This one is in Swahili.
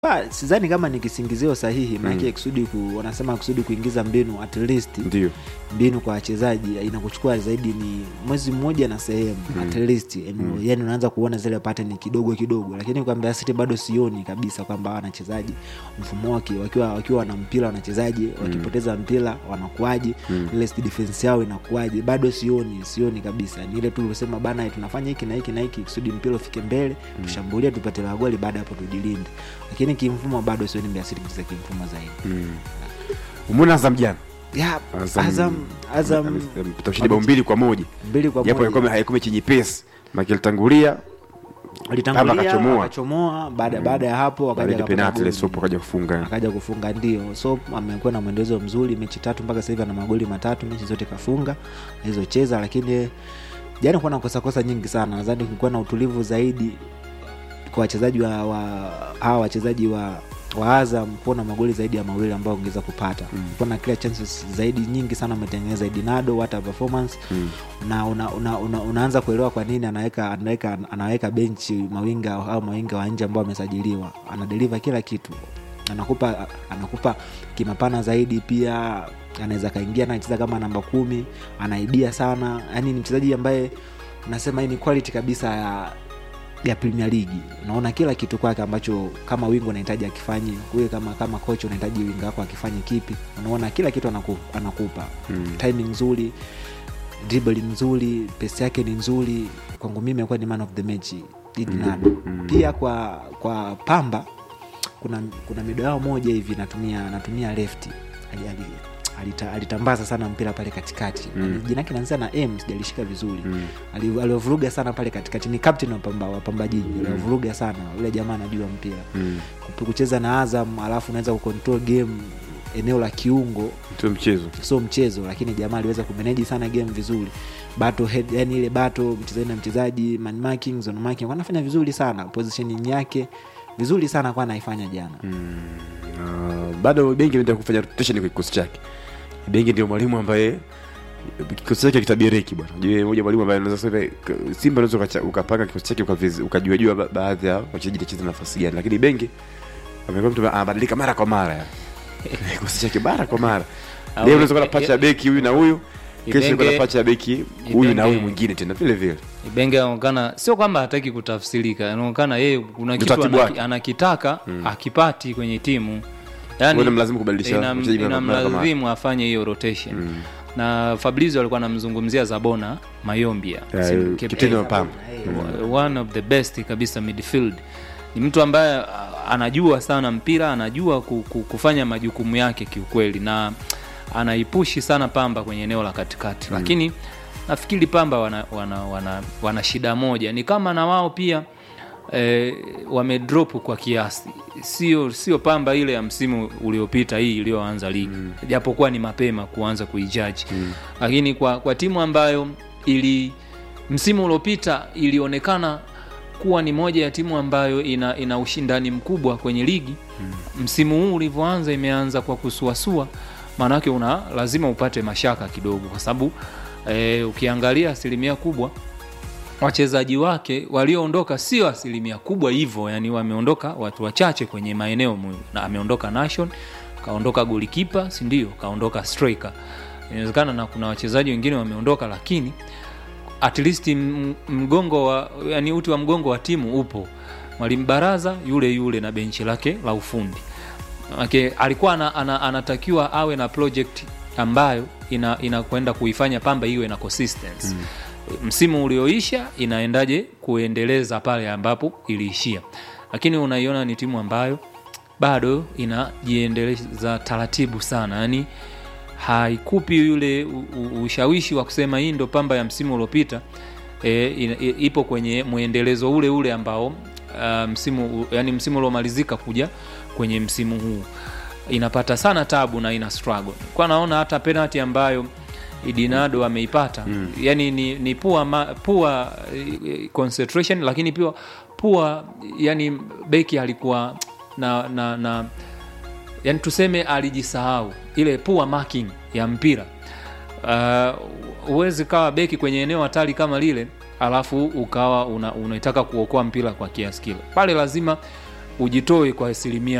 Ba, sidhani kama ni kisingizio sahihi maanake kusudi ku, wanasema kusudi kuingiza mbinu at least ndio mbinu kwa wachezaji inakuchukua zaidi ni mwezi mmoja na sehemu mm. at least mm. yani unaanza kuona zile pattern kidogo kidogo lakini kwa Mbeya City bado sioni kabisa kwamba hawa wanachezaji mfumo wake wakiwa wakiwa wana mpira wanachezaji wakipoteza mpira wanakuaje mm. ile defense yao inakuaje bado sioni sioni kabisa ni ile tu uliosema bana tunafanya hiki na hiki na hiki kusudi mpira ufike mbele mm. tushambulie tupate magoli baada ya hapo tujilinde lakini kimfumo bado sioni Mbeya City kucheza kimfumo zaidi mm. umeona Azam jana yeah, Azam- Azam Azam amepata ushindi bao mbili kwa moja mbili kwa japo moja. ilikuwa haikuwa mechi nyepesi maki alitangulia alitangulia Baba akachomoa. akachomoa baada baada ya hapo baada akaja ya akapata penalti ile goli. sopo akaja kufunga akaja kufunga ndio so amekuwa na mwendelezo mzuri mechi tatu mpaka sasa hivi ana magoli matatu mechi zote kafunga alizocheza lakini jana kuwa na kosakosa nyingi sana nadhani kulikuwa na utulivu zaidi kwa wachezaji wa, wa hawa wachezaji wa wa Azam kuwa na magoli zaidi ya mawili ambayo ongeza kupata mm. kuwa na clear chances zaidi nyingi sana ametengeneza Dinado hata performance mm. na una, una, una, unaanza kuelewa kwa nini anaweka anaweka anaweka benchi mawinga au mawinga wa nje ambao wamesajiliwa anadeliver kila kitu anakupa anakupa kimapana zaidi pia anaweza kaingia na anacheza kama namba kumi anaibia sana yani ni mchezaji ambaye unasema hii ni quality kabisa ya ya premier league unaona kila kitu kwake ambacho kama wingo unahitaji akifanye wewe kama kama kocha unahitaji wingo wako akifanye kipi unaona kila kitu anaku, anakupa mm. timing nzuri dribble nzuri pesi yake ni nzuri kwangu mimi amekuwa ni man of the match Idinado. Mm. pia kwa kwa pamba kuna kuna mido yao moja hivi natumia natumia left Ali- ali- alita, alitambaza sana mpira pale katikati mm. jina yake naanzia na m sijalishika vizuri mm. aliovuruga sana pale katikati ni captain wa pamba wa pamba jiji mm. aliovuruga sana yule jamaa anajua mpira Mm. Kup- kucheza na azam alafu unaweza kucontrol game eneo la kiungo sio mchezo sio mchezo lakini jamaa aliweza kumeneji sana game vizuri battle head yani ile battle mchezaji na mchezaji man marking zone marking kwa anafanya vizuri sana positioning yake vizuri sana kwa anaifanya jana Uh, bado bengi anaenda kufanya rotation kwa kikosi chake bengi ndio mwalimu ambaye kikosi chake kitabiriki bwana je moja mwalimu ambaye anaweza kusema k- simba unaweza ukacha- ukapanga kikosi chake ukaviz- ukajua jua ba- baadhi ya wachezaji watacheza nafasi gani lakini bengi amekuwa mtu ambaye anabadilika mara kwa mara ya kikosi chake mara kwa mara Au- leo unaweza kuwa na pacha ya beki huyu na huyu kesho Ibenge- kuna pacha ya beki huyu na Ibenge- huyu mwingine tena vile vile Ibenge anaonekana sio kwamba hataki kutafsirika, anaonekana yeye kuna kitu Utaratibu anaki, wake. anakitaka akipati kwenye timu, Wewe unamlazimu kubadilisha inam- wachezaji mara kwa mara. inamlazimu afanye hiyo rotation na Fabrizio alikuwa anamzungumzia Zabona Mayombia Ya, Si- yu- Cape- kapteni wa Pamba. one of the best kabisa midfield ni mtu ambaye a- anajua sana mpira anajua ku- ku- kufanya majukumu yake kiukweli na anaipushi sana pamba kwenye eneo la katikati mm. lakini nafikiri pamba wana, wana, wana, wana shida moja ni kama na wao pia eh, wamedrop kwa kiasi sio sio pamba ile ya msimu uliopita hii iliyoanza ligi mm. japokuwa ni mapema kuanza kuijaji mm. lakini kwa, kwa timu ambayo ili msimu uliopita ilionekana kuwa ni moja ya timu ambayo ina, ina ushindani mkubwa kwenye ligi mm. msimu huu ulivyoanza imeanza kwa kusuasua maanake una lazima upate mashaka kidogo kwa sababu eh, ukiangalia asilimia kubwa wachezaji wake walioondoka sio asilimia kubwa hivyo yani wameondoka watu wachache kwenye maeneo muhimu na ameondoka nation kaondoka golikipa sindio kaondoka striker inawezekana na kuna wachezaji wengine wameondoka lakini at least m- mgongo wa yani uti wa mgongo wa timu upo mwalimu baraza yule yule na benchi lake la ufundi okay, alikuwa ana, ana, anatakiwa awe na project ambayo ina- inakwenda kuifanya pamba iwe na consistency mm. msimu ulioisha inaendaje kuendeleza pale ambapo iliishia lakini unaiona ni timu ambayo bado inajiendeleza taratibu sana yani haikupi yule u- u- ushawishi wa kusema hii ndo pamba ya msimu uliopita e, ina- i- ipo kwenye mwendelezo ule ule ambao uh, msimu u- yani msimu uliomalizika kuja kwenye msimu huu inapata sana tabu na ina struggle kwa naona hata penalty ambayo idinado ameipata mm. yani ni, ni pua, ma, pua eh, concentration lakini pia pua yani beki alikuwa na, na, na yani tuseme alijisahau ile poor marking ya mpira huwezi uh, kawa beki kwenye eneo hatari kama lile alafu ukawa una, unaitaka kuokoa mpira kwa kiasi kile pale lazima ujitoe kwa asilimia